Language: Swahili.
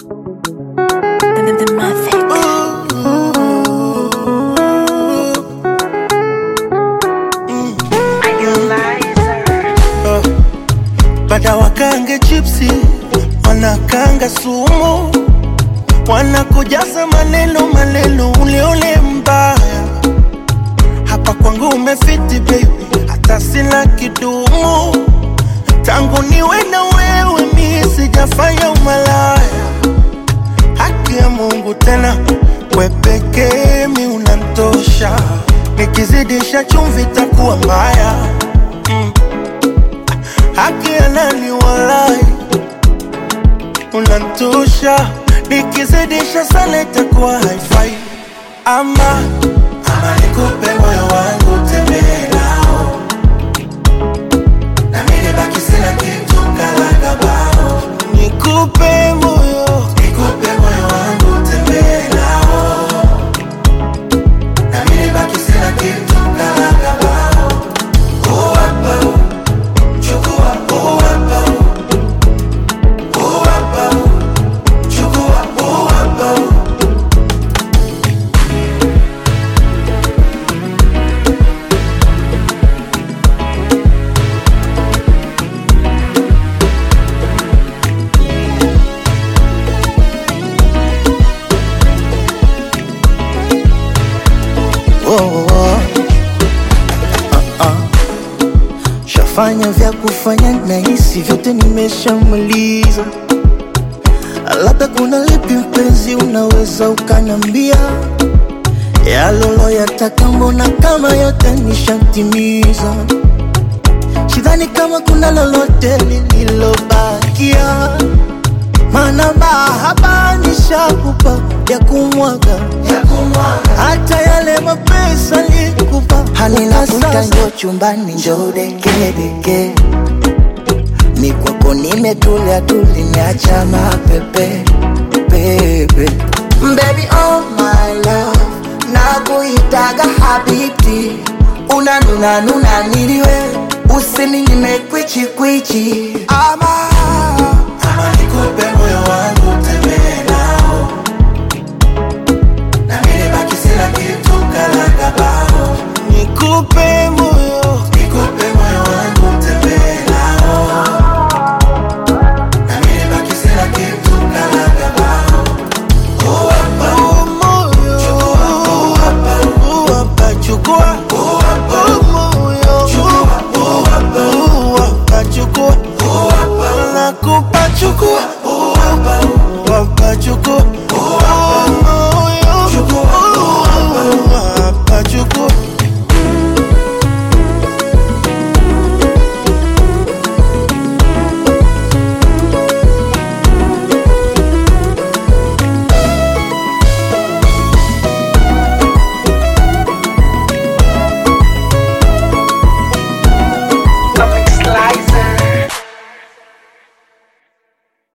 The, the Mavic. Bada wakange chipsi, wanakanga sumu, wanakujaza maneno maneno, uleule mbaya. Hapa kwangu umefiti baby, hata sina kidumu. Tangu niwe na wewe mi sijafanya umalaya. Haki ya Mungu tena, we pekee mi unantosha. Nikizidisha chumvi takuwa mbaya haki ya nani walai, unantosha. Nikizidisha sana itakuwa haifai. Ama ama nikupe moyo wangu tembee nao, na mimi nibaki sina kitu kalaga bao. Nikupe moyo, nikupe moyo wangu tembee nao, na mimi nibaki sina kitu kalaga bao. Oh, hapa, oh. Chukua huu hapa huu. Huu hapa huu. Chukua huu hapa huu. Oh, oh, oh. Ah, ah. Shafanya vya kufanya na hisi vyote nimeshamaliza, labda kuna lipi mpenzi, unaweza ukanambia yalolo yataka, mbona kama yote nishatimiza. Sidhani kama kuna lolote lililobakia, maana mahaba nishakupa ya kumwaga hata yale mapesa nikupa Halinakuita njo chumbani njo dekedeke mi kwako nimetulia tu nimeacha mapepe pepe Baby oh my love nakuitaga habibti unanuna nuna niliwe usininyime kwichi kwichi ama ama nikupe moyo wangu